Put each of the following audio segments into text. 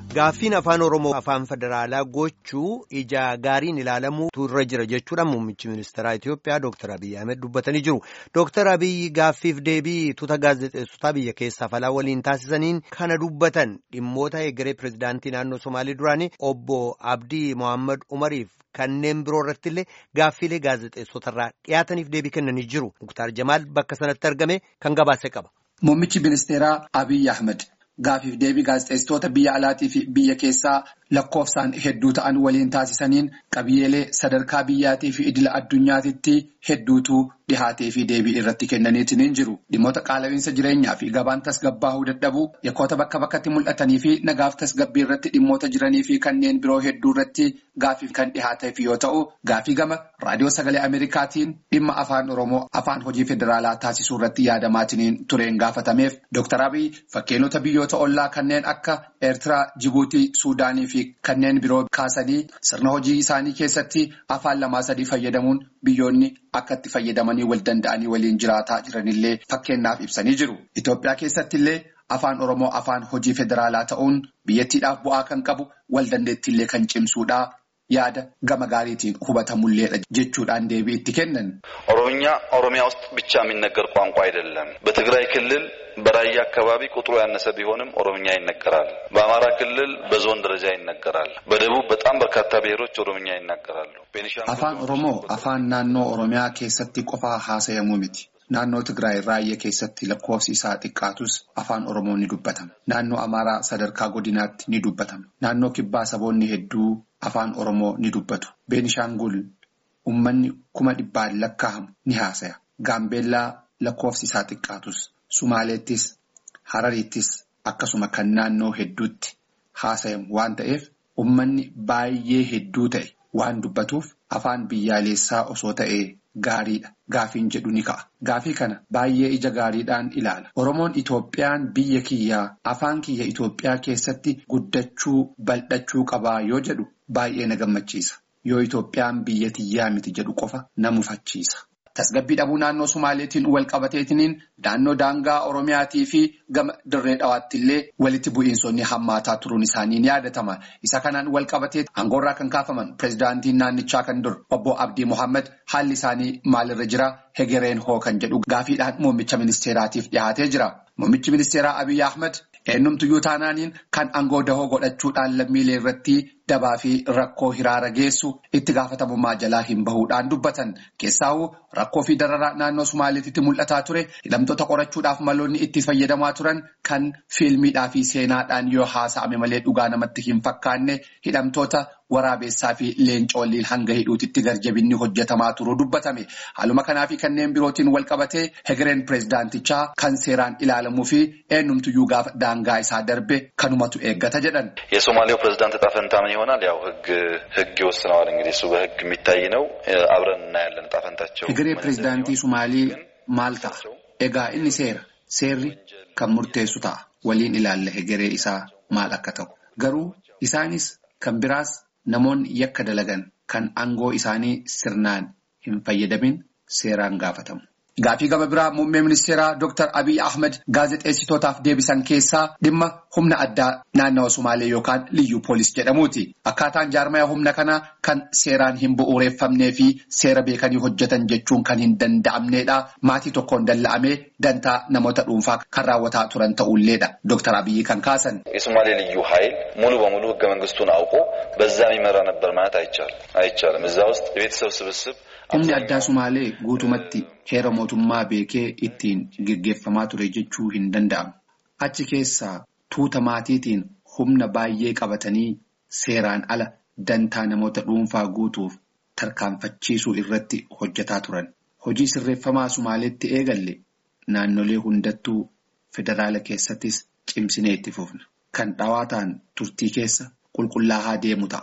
Gaaffiin afaan Oromoo afaan federaalaa gochuu ija gaariin ilaalamuutu irra jira jechuudhaan muummichi ministeeraa Itoophiyaa Dr. Abiyyi Ahmed dubbatanii jiru. Dr. Abiyyi gaaffiif deebii tuuta gaazexeessotaa biyya keessaa falaa waliin taasisaniin kana dubbatan dhimmoota egeree pirezidaantii naannoo Somaalii duraanii obbo Abdii Mohaammed Umariif kanneen biroo irratti illee gaaffiilee gaazexeessotarraa dhiyaataniif deebii kennanii jiru. Muktaar Jamaal bakka sanatti argame kan gabaase qaba. Muummichi ministeeraa Abiyyi Ahmed. Gaafiif deebii gaazexeessitoota biyya alaatii fi biyya keessaa lakkoofsaan hedduu ta'an waliin taasisaniin qabiyyeelee sadarkaa biyyaatii fi idila addunyaatitti hedduutu dhihaatee fi deebii irratti kennaniitiin jiru. Dhimmoota qaala'iinsa jireenyaa fi gabaan tasgabbaa'uu dadhabuu yakkoota bakka bakkatti mul'atanii fi nagaaf tasgabbii irratti dhimmoota jiranii fi kanneen biroo hedduu irratti gaafiif kan dhihaateef yoo ta'u gaafii gama raadiyoo sagalee Ameerikaatiin dhimma afaan Oromoo afaan hojii federaalaa taasisuu irratti yaadamaatiin tureen gaafatameef Dr. Abiy fakkeenyota biyyoota ollaa kanneen akka Eertiraa, Jibuutii, Suudaanii fi kanneen biroo kaasanii sirna hojii isaanii keessatti afaan lamaa sadii fayyadamuun biyyoonni akka itti fayyadamanii wal danda'anii waliin jiraataa jiranillee fakkeenyaaf ibsanii jiru. Itoophiyaa keessatti illee afaan Oromoo afaan hojii federaalaa ta'uun biyyattiidhaaf bu'aa kan qabu wal dandeettiillee kan cimsuudha. yaada gama gaariitiin hubatamulleedha jechuudhaan deebii itti kennan. ኦሮምኛ ኦሮሚያ ውስጥ ብቻ የሚነገር ቋንቋ አይደለም። በትግራይ ክልል በራያ አካባቢ ቁጥሩ ያነሰ ቢሆንም ኦሮምኛ ይነገራል። በአማራ ክልል በዞን ደረጃ ይነገራል። በደቡብ በጣም በርካታ ብሔሮች ኦሮምኛ ይናገራሉ። afaan oromoo afaan naannoo oromiyaa keessatti qofaa haasa'amuu miti. Naannoo Tigraay raayyaa keessatti lakkoofsi isaa xiqqaatus afaan Oromoo ni dubbatama. Naannoo Amaaraa sadarkaa godinaatti ni dubbatama. Naannoo Kibbaa saboonni hedduu afaan Oromoo ni dubbatu. Beenishaangul uummanni kuma dhibbaan lakkaa'amu ni haasaya. Gaambeellaa lakkoofsi isaa xiqqaatus. Sumaaleettis, Harariittis akkasuma kan naannoo hedduutti haasayamu waan ta'eef uummanni baay'ee hedduu ta'e waan dubbatuuf afaan biyyaalessaa osoo ta'ee. Gaariidha. Gaafiin jedhu ni ka'a. Gaafii kana baay'ee ija gaariidhaan ilaala. Oromoon Itoophiyaan biyya kiyyaa afaan kiyya Itoophiyaa keessatti guddachuu bal'achuu qabaa yoo jedhu baay'ee na gammachiisa. Yoo Itoophiyaan biyya tiyyaa miti jedhu qofa na mufachiisa. Tasgabbii dhabuu naannoo Sumaaleetiin wal qabateetiniin naannoo daangaa Oromiyaatii fi gama dirree dhawaatti illee walitti bu'iinsonni hammaataa turuun isaanii ni yaadatama. Isa kanaan wal qabatee aangoorraa kan kaafaman pirezidaantiin naannichaa kan dur obbo Abdii Mohaammed haalli isaanii maalirra jira hegereen hoo kan jedhu gaafiidhaan muummicha ministeeraatiif dhiyaatee jira. Muummichi ministeeraa Abiyyi Ahmed eenyumtuyyuu taanaaniin kan aangoo dahoo godhachuudhaan lammiilee irratti dabaa fi rakkoo hiraara geessu itti gaafatamummaa jalaa hin bahuudhaan dubbatan. Keessaawuu rakkoo fi dararaa naannoo Sumaaleetitti mul'ataa ture hidhamtoota qorachuudhaaf maloonni itti fayyadamaa turan kan fiilmiidhaa fi seenaadhaan yoo haasa'ame malee dhugaa namatti hin fakkaanne hidhamtoota waraabessaa fi leencoolliin hanga hidhuutitti garjabinni hojjetamaa turuu dubbatame. Haaluma kanaa fi kanneen birootiin wal qabatee hegereen pirezidaantichaa kan seeraan ilaalamuu fi eenyumtuyyuu gaafa daangaa isaa darbe kanumatu eeggata jedhan. የሶማሌው ፕሬዝዳንት ዕጣ ፈንታ ምን ይሆናል? ያው ህግ ህግ ይወስነዋል። እንግዲህ እሱ በህግ የሚታይ ነው። አብረን እናያለን ዕጣ ፈንታቸው። Hegeree pirezidaantii Sumaalii maal ta'a? Egaa inni seera. Seerri kan murteessu ta'a. Waliin ilaalla hegeree isaa maal akka ta'u. Garuu isaanis kan biraas namoonni yakka dalagan kan aangoo isaanii sirnaan hin fayyadamin seeraan gaafatamu. Gaafii gama biraa muummee ministeeraa Dr. Abiyyi Ahmed gaazexeessitootaaf deebisan keessaa dhimma humna addaa naannawa Sumaalee yookaan liyyuu poolis jedhamuuti. Akkaataan jaarmaya humna kanaa kan seeraan hin bu'uureffamnee fi seera beekanii hojjetan jechuun kan hin danda'amneedha. Maatii tokkoon dalla'amee dantaa namoota dhuunfaa kan raawwataa turan ta'ulleedha. Dr. Abiyyi kan kaasan. የሶማሌ ልዩ ኃይል ሙሉ በሙሉ ህገ መንግስቱን አውቆ በዛ የሚመራ ነበር ማለት አይቻልም አይቻልም። እዛ ውስጥ የቤተሰብ ስብስብ Humni addaa Sumaalee guutumatti heera mootummaa beekee ittiin geggeeffamaa ture jechuu hin danda'amu. Achi keessaa tuuta maatiitiin humna baay'ee qabatanii seeraan ala dantaa namoota dhuunfaa guutuuf tarkaanfachiisuu irratti hojjetaa turan. Hojii sirreeffamaa Sumaaleetti eegalle naannolee hundattuu federaala keessattis cimsinee itti fufna. Kan dhawaataan turtii keessa qulqullaa'aa deemu ta'a.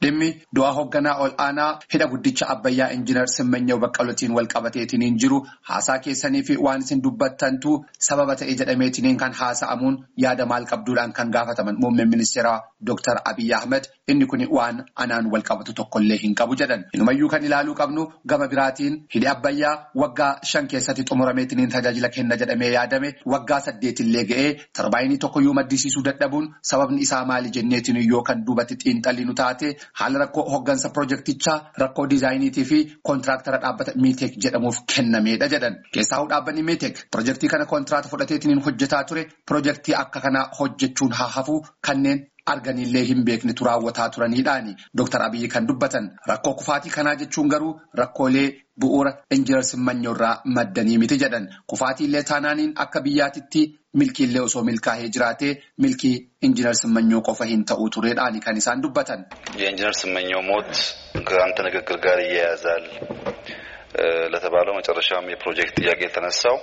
Dhimmi du'a hoogganaa ol aanaa hidha guddicha Abbayyaa Injiinar Simmanyaw Baqqalootiin wal qabateetiin jiru haasaa keessanii fi waan isin dubbattantu sababa ta'e jedhameetiin kan haasa'amuun yaada maal qabduudhaan kan gaafataman muummeen ministeeraa Dr. Abiy Ahmed inni kun waan anaan wal qabatu tokkollee hin qabu jedhan. Inumayyuu kan ilaaluu qabnu gama biraatiin hidhi Abbayyaa waggaa shan keessatti xumurameetiin tajaajila kenna jedhamee yaadame waggaa saddeetillee ga'ee tarbaayinii tokkoyyuu maddisiisuu dadhabuun sababni isaa maali jenneetiin yoo kan duubatti xiinxalli nu taate haala rakkoo hooggansa pirojektichaa rakkoo diizaayiniitii fi koontiraaktara dhaabbata miiteek jedhamuuf kennameedha jedhan. Keessaa dhaabbanni miiteek pirojektii kana kontiraata fudhateetiin hojjetaa ture pirojektii akka kanaa hojjechuun haa hafu kanneen. arganillee hin beeknetu raawwataa turaniidhaani Dr. Abiyyi kan dubbatan rakkoo kufaatii kanaa jechuun garuu rakkoolee bu'uura injinar Simmanyaw irraa maddanii miti jedhan kufaatiillee taanaaniin akka biyyaatitti milkiillee osoo milkaa'ee jiraatee milkii injinar Simmanyaw qofa hin ta'uu tureedhaani kan isaan dubbatan. የኢንጂነር ስመኘው ሞት ከአንተ ንግግር ጋር ይያያዛል ለተባለው መጨረሻም የፕሮጀክት ጥያቄ የተነሳው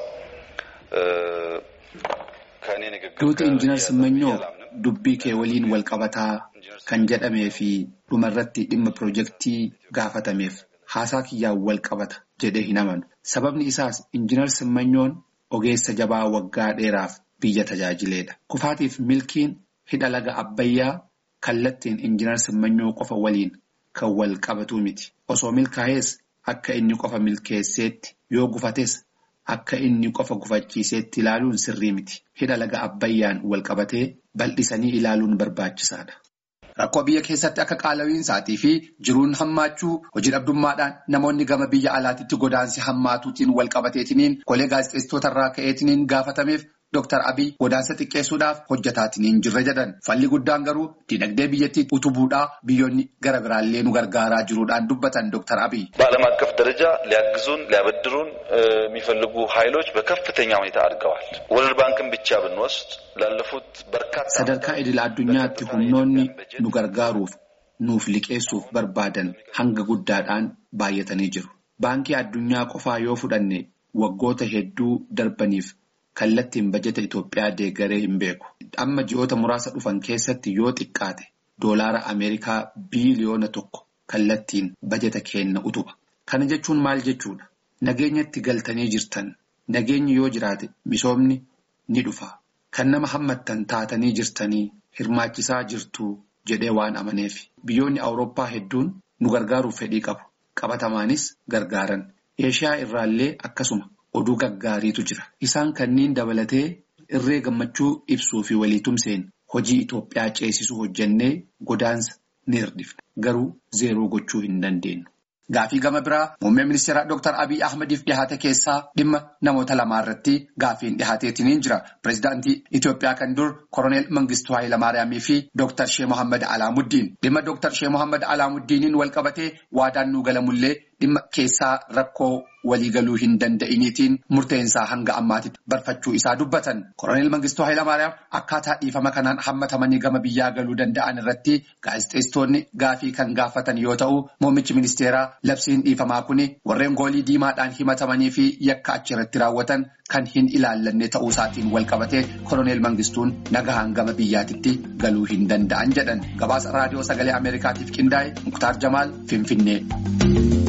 ከእኔ ንግግር Duuti injinar Simmanyaw dubbii kee waliin wal qabataa kan jedhamee fi dhumarratti dhimma pirojektii gaafatameef haasaa kiyyaan wal qabata jedhee hin amanu. Sababni isaas injinar Simmanyoon ogeessa jabaa waggaa dheeraaf biyya tajaajileedha. Kufaatiif milkiin hidha laga Abbayyaa kallattiin injinar Simmanyaw qofa waliin kan wal qabatu miti. Osoo milkaa'ees akka inni qofa milkeesseetti yoo gufates akka inni qofa gufachiiseetti ilaaluun sirrii miti. Hidha laga Abbayyaan wal qabatee bal'isanii ilaaluun barbaachisaadha. Rakkoo biyya keessatti akka qaala'iinsaatii fi jiruun hammaachuu hojii dhabdummaadhaan namoonni gama biyya alaatiitti godaansi hammaatuutiin wal qabateetiniin kolee gaazexeessitoota irraa ka'eetiniin gaafatameef Dr. Abiy godaansa xiqqeessuudhaaf hojjetaatiin jirra jedhan. Falli guddaan garuu dinagdee biyyattii utubuudhaa biyyoonni gara biraallee nu gargaaraa jiruudhaan dubbatan Dr. Abiy. በዓለም አቀፍ ደረጃ ሊያግዙን ሊያበድሩን የሚፈልጉ ኃይሎች በከፍተኛ ሁኔታ አድገዋል። ወርልድ ባንክን ብቻ ብንወስድ ላለፉት በርካታ Sadarkaa idil addunyaatti humnoonni nu gargaaruuf nuuf liqeessuuf barbaadan hanga guddaadhaan baay'atanii jiru. Baankii addunyaa qofaa yoo fudhanne waggoota hedduu darbaniif kallattiin bajeta Itoophiyaa deeggaree hin beeku. Amma ji'oota muraasa dhufan keessatti yoo xiqqaate doolaara Ameerikaa biiliyoona tokko kallattiin bajeta kenna utuba. Kana jechuun maal jechuudha? Nageenyatti galtanii jirtan. Nageenyi yoo jiraate misoomni ni dhufa. Kan nama hammattan taatanii jirtanii hirmaachisaa jirtu jedhee waan amaneef. Biyyoonni Awurooppaa hedduun nu gargaaruuf fedhii qabu. Qabatamaanis gargaaran. Eeshiyaa irraallee akkasuma. Oduu gaggaariitu jira. Isaan kanneen dabalatee irree gammachuu ibsuu fi waliitumseen hojii Itoophiyaa ceesisuu hojjennee godaansa ni hirdifna. Garuu zeeroo gochuu hin dandeenyu. Gaafii gama biraa muummee ministeeraa Dr. Abiy Ahmediif dhihaate keessaa dhimma namoota lamaa irratti gaafiin dhihaateetiin jira. Pireezidaantii Itoophiyaa kan dur Koroneel Mangistuu Hayilamaariyaamii fi Dr. Shee Mohaammed Alaamuddiin. Dhimma Dr. Shee Mohaammed Alaamuddiiniin wal qabatee waadaan nuu galamullee dhimma keessaa rakkoo waliigaluu hin danda'iniitiin murteensaa hanga ammaatitti barfachuu isaa dubbatan. Koroneel Mangistuu Hayilamaariyaam akkaataa dhiifama kanaan hammatamanii gama biyyaa galuu danda'an irratti gaazexeessitoonni gaafii kan gaafatan yoo ta'u, muummichi ministeeraa labsiin dhiifamaa kuni warreen goolii diimaadhaan himatamanii fi yakka achirratti raawwatan kan hin ilaallanne ta'uu isaatiin wal qabatee koroneel Mangistuun nagahaan gama biyyaatitti galuu hin danda'an jedhan. Gabaasa raadiyoo sagalee Ameerikaatiif qindaa'e Muktaar Jamaal Finfinnee.